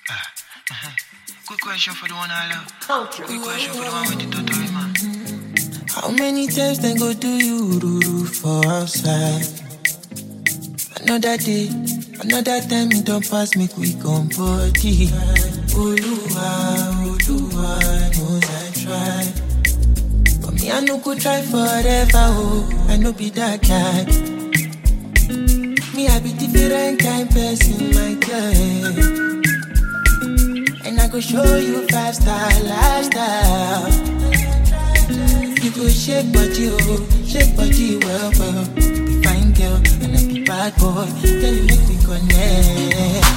Quick question for the one I love. Quick question for the one with the totori man. How many times they go do you ruru for outside? Another day, another time it don't pass me quick on body. Oluwa, Oluwa knows I try. But me, I no go try forever, oh, I no be that guy. Me, I be different kind person, my girl. And I go show you five star lifestyle. You go shake body, oh, shake body well, well. Be fine girl, and I be bad boy. Tell you make me connect.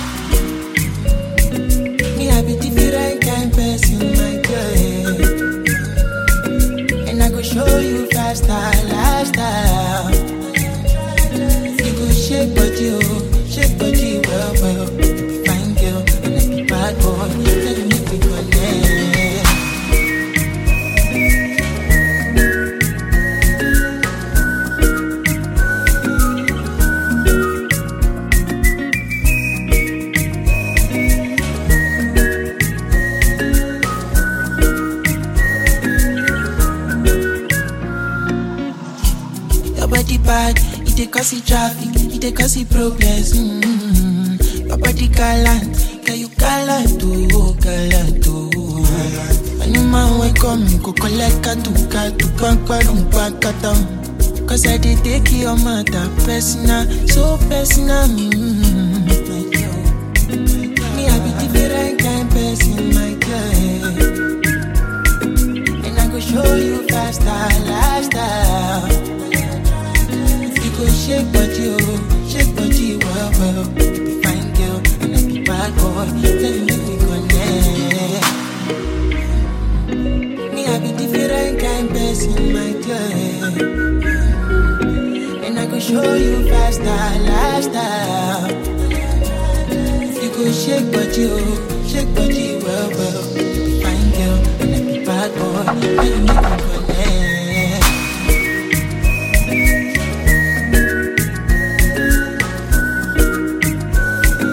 Me, I be different kind person, my girl. And I go show you five star lifestyle. You go shake body, oh, shake body well, well. Be fine girl, and I be bad boy. Tell you make me connect. Your body bad, it dey cause the traffic, it dey cause the problems. Mm-hmm. Your body gallant, girl you gallant oh, gallant oh. Anyman wey come, me go collect katu katu, pankparum pankatam. Cause I dey take your matter personal, so personal. Mm-hmm. Me I be different kind person, my girl. And I go show you faster lifestyle. You go shake body, oh, shake body, well, well. Be fine girl, and I be bad boy. Tell you make me connect. Me, I be different kind person, my girl. And I go show you faster lifestyle. You go shake body, oh, shake body, well, well. Be fine girl, and I be bad boy. Tell you make me connect.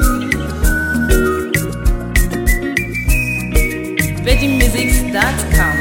VeggieMusics.com